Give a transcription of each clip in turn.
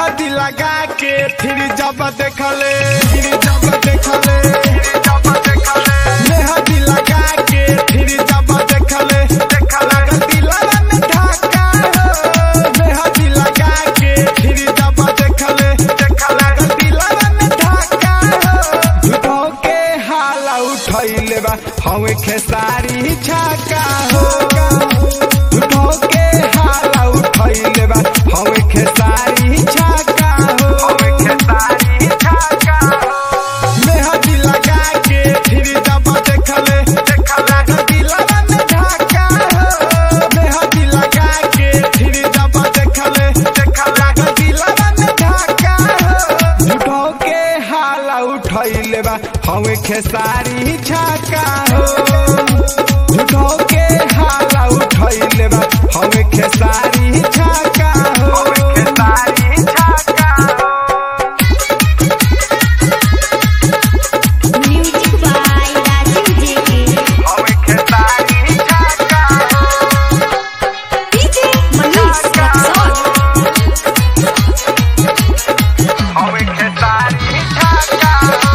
मेहंदी लगा के फिर जब देखले फिर जब देखले मेहंदी लगा के फिर जब देखले देखला दिलवा में धक्का हो मेहंदी लगा के फिर जब देखले देखला दिलवा में धक्का हो झूठो के हाला उठैले बा हवे खेसारी छाका हो झूठो के हाला उठैले बा हवे खेसारी छाका हो हवे खेसारी छाका हो मेहंदी लगा के फिर जब देखले देखला दिलवा में धक्का हो मेहंदी लगा के फिर जब देखले देखला दिलवा में धक्का हो झूठो के हाला उठैले बा हवे खेसारी छाका हो झूठो के हाला उठैले बा हवे खेसारी छाका हो हवे खेसारी छाका हो म्यूजिक बाय राजीव जेके हवे खेसारी छाका हो डीजे मनीष रक्सौल हवे खेसारी छाका हो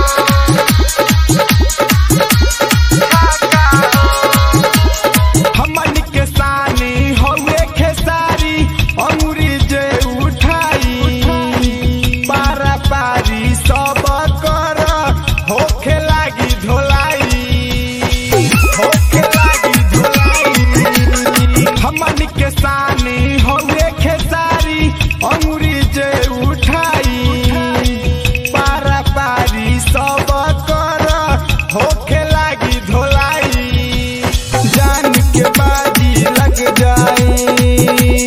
हमन के सानी हवे खेसारी अंगुरी जे उठाई पारा पारी सब कर होखे लागी धोलाई होखे लागी धोलाई हमन के सानी हवे खेसारी अंगुरी जे उठाई पारा पारी सब कर होखे लागी धोलाई जान के बाजी लग जाई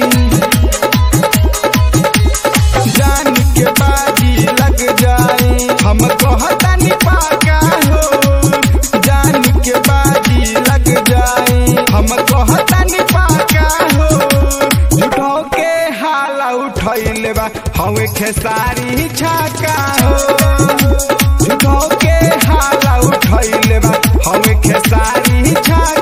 जान के बाजी लग जाई हम कहतनी पाका हो जान के बाजी लग जाई हम कहतनी पाका हो झूठो के हाला उठैले बा हवे खेसारी छाका हो झूठो के हाला उठैले बा हवे खेसारी छाका